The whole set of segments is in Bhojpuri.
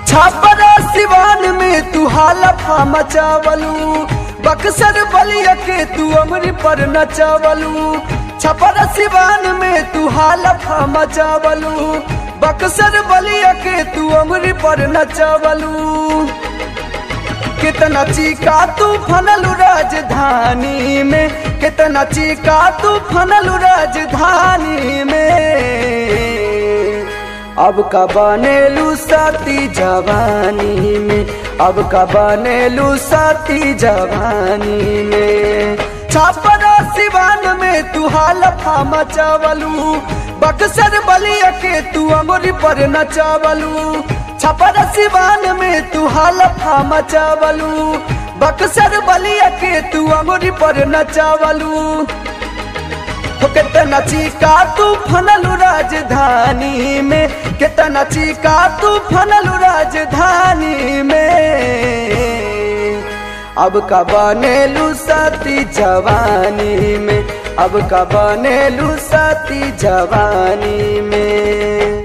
छापरा सिवान में तू हालफा मचावलू बक्सर बलिया के तू अमरी पर नचावलू छपरा सिवान में तू हालफा मचावलू बक्सर बलिया के तू अमरी पर नचावलू कितना चीका तू फनलू राजधानी में कितना चीका तू फनलू राजधानी में अब का बनेलू साथी जवानी में अब का बनेलू साथी जवानी में छापरा सिवान में तू हालफा मचावलू बक्सर बलिया के तू अमरी पर नचावलू छपरा सिवान में तू हालफा मचावलू बक्सर बलिया के तू अमरी पर नचावलू हो कितना चीका तू फनलू राजधानी में कितना चीका तू फनलू राजधानी में अब का बनेलू साथी जवानी में अब का बनेलू साथी जवानी में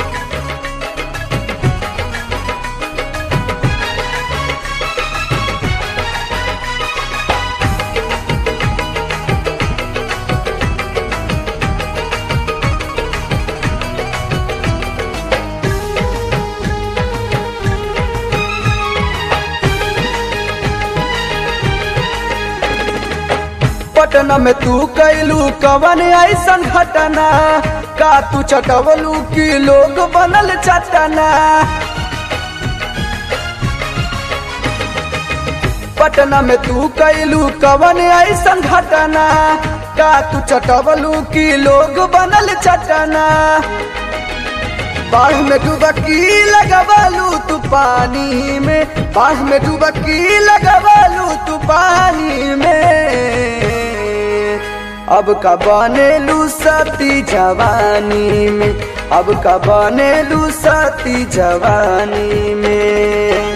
पटना में तू कैलू कवन ऐसन घटना का तू चटवलू की लोग बनल चटना पटना में तू कैलू कवन ऐसन घटना का तू चटवलू की लोग बनल चटना बाढ़ में डुबकी लगवालू तू पानी में बाढ़ में डुबकी लगवालू तू पानी में अब का बनेलू साथी जवानी में अब का बनेलू साथी जवानी में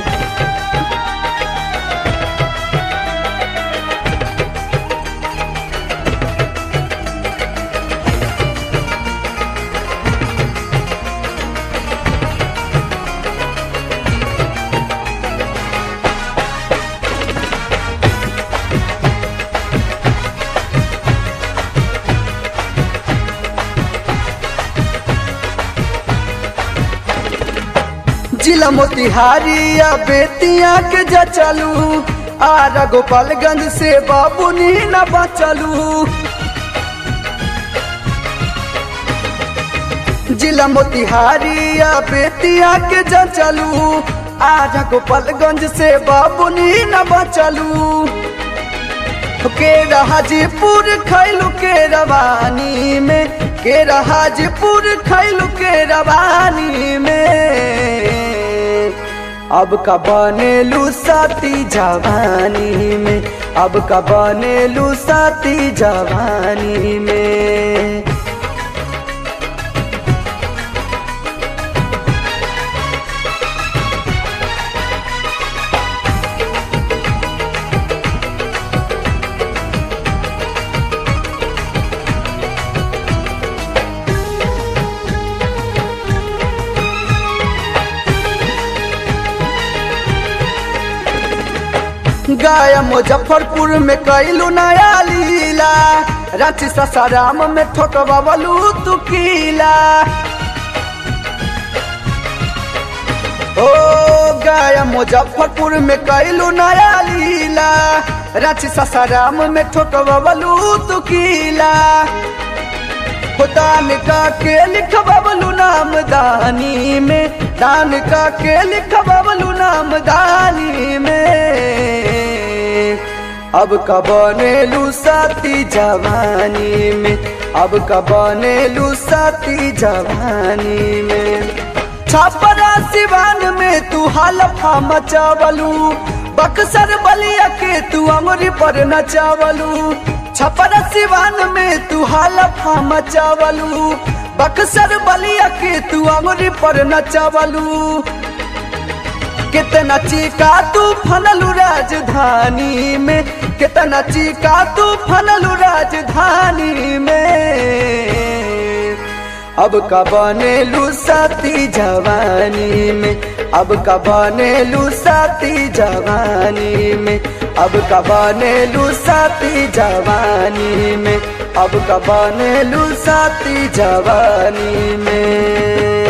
जिला मोतिहारी या बेतिया के जचलू आरा गोपालगंज से बाबू नी न बचलू जिला मोतिहारी या बेतिया के जचलू आरा गोपालगंज से बाबू नी न बचलू के हाजीपुर खैलू के रवानी में के हाजीपुर खैलू के रवानी में अब का बनेलू साथी जवानी में अब का बनेलू साथी जवानी में गया मुजफ्फरपुर में कैलू नया लीला रांची ससाराम में ठोकबलू तू कीला ओ गया मुजफ्फरपुर में कैलू नया लीला रांची ससाराम में ठोकबलू तू कीला दान का के लिखबलू नाम दानी में दान का के लिखबलू नाम दानी में अब का बनेलू साथी जवानी में अब का बनेलू साथी जवानी में छापरा सिवान में तू हालफा मचावलू बक्सर बलिया के तू अमरी पर नचावलू छपरा सिवान में तू हालफा मचावलू बक्सर बलिया के तू अमरी पर नचावलू कितना चीका तू फनलू राजधानी में कितना चीका तू फनलू राजधानी में अब का बनेलू साथी जवानी में अब का बनेलू साथी जवानी में अब का बनेलू साथी जवानी में अब का बनेलू साथी जवानी में